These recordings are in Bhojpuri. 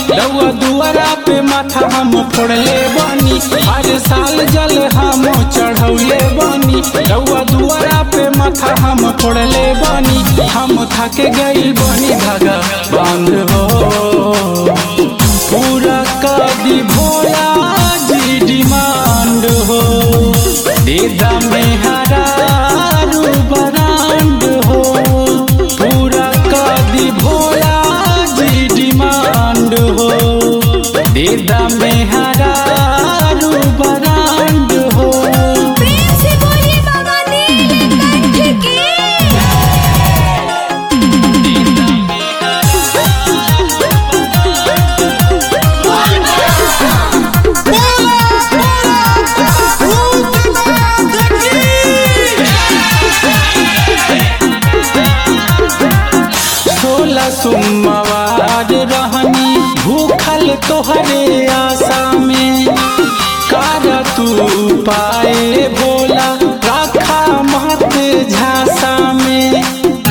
रउआ दुआरा पे माथा हम फोड़ले बानी हर साल जल हम चढ़ौले बानी रउआ दुआरा पे माथा हम फोड़ले बानी हम थक गई बानी धागा बांध हो पूरा कदी भोला जी डिमांड हो दीदा में हरारू बरांड हो पूरा कदी भोला जी डिमांड हो दीदा में हरारू बरांड हो प्रेम से बोलिए बाबा नीलकंठ की सोलह सोमवार रहनी भूखल तोहरे आशा में कर तू पाए भोला रखा मत झांसा में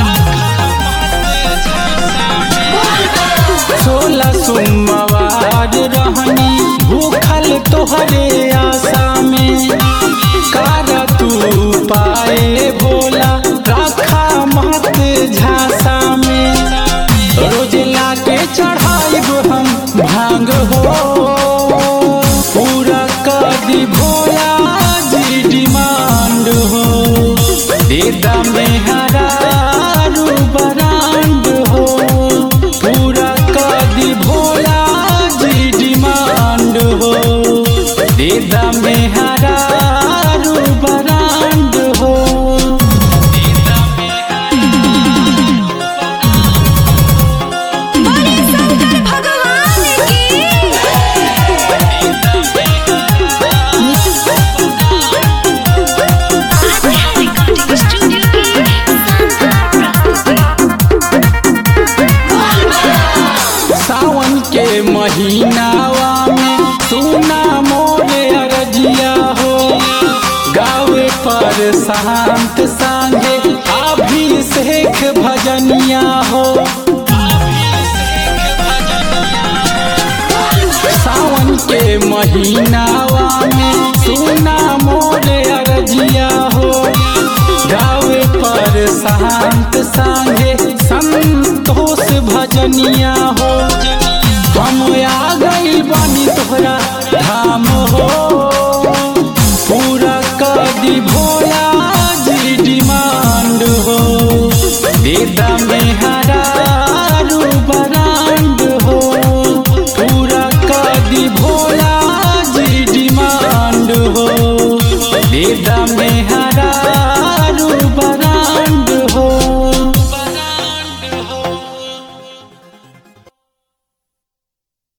सोलह सोमवार रहनी भूखल तोहरे आशा में कर तू पाए भोला रखा मत झांसा में रोज लाके चढ़ाइब हम भांग हो पूरा कदी भोला जी डिमांड हो दीदा में हरारू बरांड हो पूरा कदी भोला जी डिमांड हो दीदा में हरारू बरांड हो बोले शंकर भगवान की रिकॉर्डिंग स्टूडियो सावन के महीनावा में सुना मोरे अरजिया हो गावे पर शांत सांगे अभिषेक भजनिया हो सावन के महीनावा में सुना मोरे अरजिया हो गावे पर शांत सांगे संतोष भजनिया हो हम आ गई बानी तोहरा धाम हो